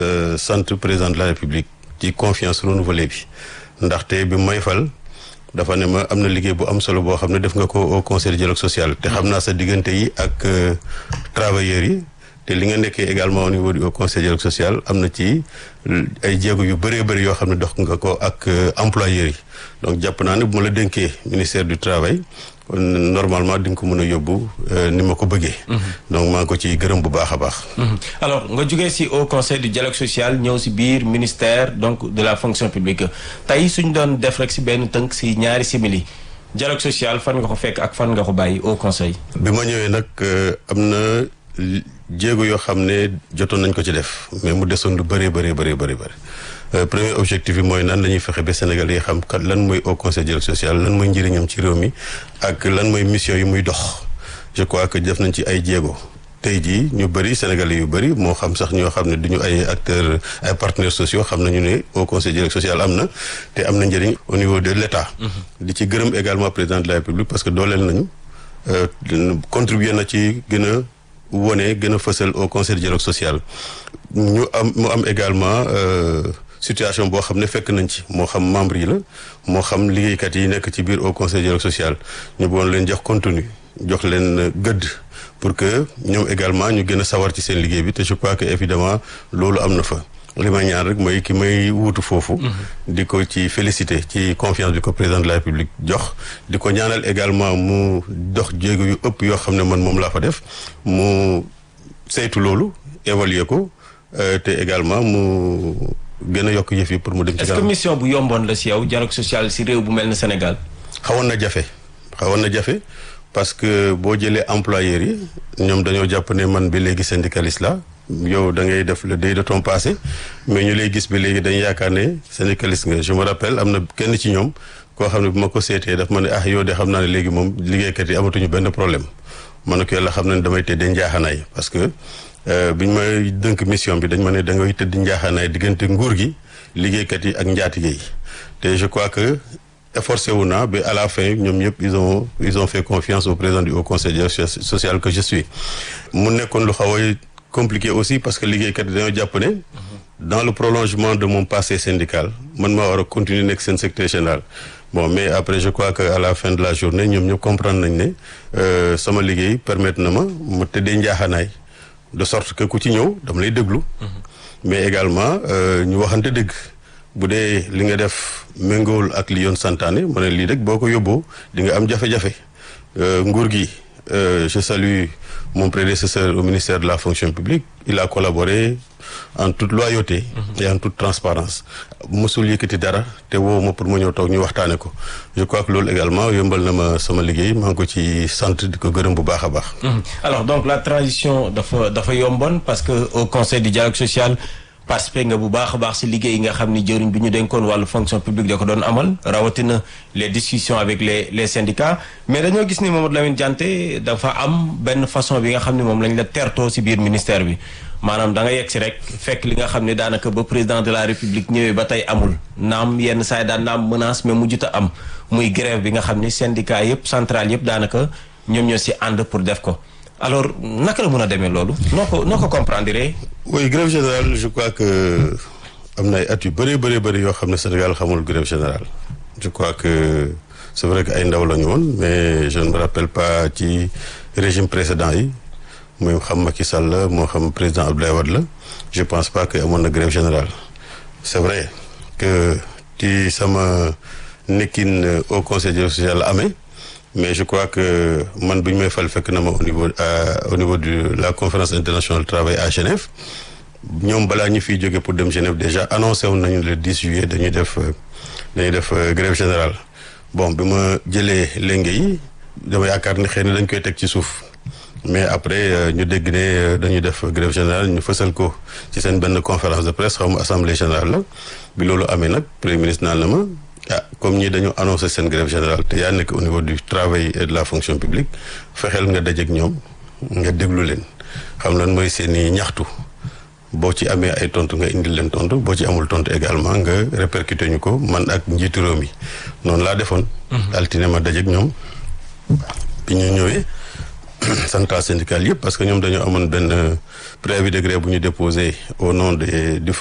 sant président de la république ci confiance renouvelée bi ndaxte bi may fal dafa ne ma am na liggéey bu am solo boo xam ne def nga ko au conseil de dialogue social te xam naa sa diggante yi ak travailleurs yi te li nga nekkee également au niveau du conseil de dialogue social am na ci ay jéego yu bëree bëri yoo xam ne dox nga ko ak employeurs yi donc jàpp naa ne bu ma la dénkee ministère du travail normalement di nga ko mën a yóbbu ni ma ko bëggee. donc maa ngi ko ci gërëm bu baax a baax. alors nga jógee si au conseil du dialogue social ñëw si biir ministère donc de la fonction publique tey suñ doon def rek si benn tënk si ñaari simili dialogue social fan nga ko fekk ak fan nga ko bàyyi au conseil. bi ma ñëwee nag am na jéego yoo xam ne jotoon nañ ko ci def mais mu desoon lu bëree bëree bëree bëri bëri. premier objectif bi mooy nan la ñuy fexe ba Sénégal yi xam kat lan mooy au conseil dialogue social lan mooy njëriñam ci réew mi ak lan mooy mission yi muy dox je crois que def nañ ci ay jéego tey jii ñu bëri sénégalais yu bëri moo xam sax ñoo xam ne du ñu ay acteurs ay partenaires sociaux xam nañu ne au conseil dialogue social am na te am na njëriñ au niveau de l' état. di ci gërëm également président de la république parce que dooleel nañu contribuer na ci gën a wone gën a fësal au conseil dialogue social ñu am mu am également. situation boo xam ne fekk nañ ci moo xam membre yi la moo xam liggéeykat yi nekk ci biir au conseil dialogue social ñu boon leen jox contenu jox leen gëdd pour que ñoom également ñu gën a sawar ci seen liggéey bi te je crois que évidemment loolu am na fa li may ñaan rek mooy ki may wuutu foofu di ko ci félicité ci confiance bi ko président de la république jox di ko ñaanal également mu dox jéego yu ëpp yoo xam ne man moom laa fa def mu saytu loolu évaluer ko te également mu gën a yokk yëf yi pour mu dem ci est-ce que mission bu yomboon la si yow dialogue social si réew bu mel ne Sénégal. xawoon na jafe xawoon na jafe parce que boo jëlee employeurs yi ñoom dañoo jàpp ne man bi léegi syndicaliste la yow da ngay def le deuil de ton passé mais ñu lay gis bi léegi dañu yaakaar ne syndicaliste nga je me rappelle am na kenn ci ñoom koo xam ne bu ma ko seetee daf ma ne ah yow de xam naa ne léegi moom liggéeykat yi amatuñu benn problème ma ne ko yàlla xam na ne damay tëddee njaaxanaay parce que. bi ñu may dënk mission bi dañ ma ne da ngay tëdd njaaxaanaay diggante nguur gi liggéeykat yi ak njaatige yi te je crois que efforcé wu naa ba à la fin ñoom ñëpp ils ont ils ont fait confiance au président du haut conseil social que je suis. mu nekkoon lu xaw a compliqué aussi parce que liggéeykat yi dañoo jàpp ne. dans le prolongement de mon passé syndical man maa war a continuer nekk seen secrétaire général. bon mais après je crois que à la fin de la journée ñoom ñëpp comprendre nañ ne sama liggéey permettre na ma mu tëddee njaaxaanaay. de sorte que ku ci ñëw dama lay déglu. mais également ñu waxante dëgg. bu dee li nga def méngool ak li yoon santaane ma ne lii rek boo ko yóbboo di nga am jafe-jafe. nguur gi je salue mon prédécesseur au ministère de la fonction publique il a collaboré en toute loyauté. et en toute transparence mosul yëkkati dara te woo ma pour ma ñëw toog ñu waxtaane ko je crois que loolu également yombal na ma sama liggéey maa ngi ko ci sant di ko gërëm bu baax a baax. alors donc la transition dafa dafa yomboon parce que au conseil du dialogue social participé nga bu baax a baax si liggéey yi nga xam ni jëriñ bi ñu dénkoon wàllu fonction publique da ko doon amal rawatina les discussions avec les les syndicats mais dañoo gis ni Mamadou Lamine Dianté dafa am benn façon bi nga xam ni moom lañ la tertoo si biir ministère bi. maanaam da nga yegg si rek fekk li nga xam ne daanaka ba président de la république ñëwee ba tey amul naam yenn saa yi daan na am menace mais mujjut a am muy grève bi nga xam ni syndicat yëpp central yëpp daanaka ñoom ñoo si ànd pour def ko alors naka la mën a demee loolu noo ko noo ko comprendre. oui grève générale je crois que am na ay at yu bëree bëri bëri yoo xam ne Sénégal xamul grève générale je crois que c'est vrai que ay ndaw la ñu woon mais je ne me rappelle pas ci régime précédent yi. muy xam Macky Sall la moo xam président Abdoulaye Wade la je pense pas que amoon na grève générale c'est vrai que ci sama nekkin au conseil social la amee mais je crois que man bu ñu may fal fekk na ma au niveau au niveau de la conférence internationale du travail à Genève ñoom balaa ñu fiy jóge pour dem Genève déjà annoncé woon nañu le 10 juillet dañuy def dañuy def grève générale bon bi ma jëlee lenge yi dama yaakaar ni xëy na dañ koy teg ci suuf mais après ñu dégg ne dañuy def grève générale ñu fësal ko ci seen benn conférence de presse xaw ma assemblée générale la bi loolu amee nag premier ministre naan na ma ah comme ñi dañu annoncé seen grève générale te yaa nekk au niveau du travail et de la fonction publique fexeel nga dajeek ñoom nga déglu leen xam lan mooy seen i ñaxtu boo ci amee ay tontu nga indil leen tontu boo ci amul tontu également nga répercuté ñu ko man ak njiitu réew mi noonu laa defoon. altine ma dajeek ñoom bi ñu ñëwee. centrale syndicale yëpp parce que ñoom dañoo amoon benn préavis de grève bu ñu déposé au nom des du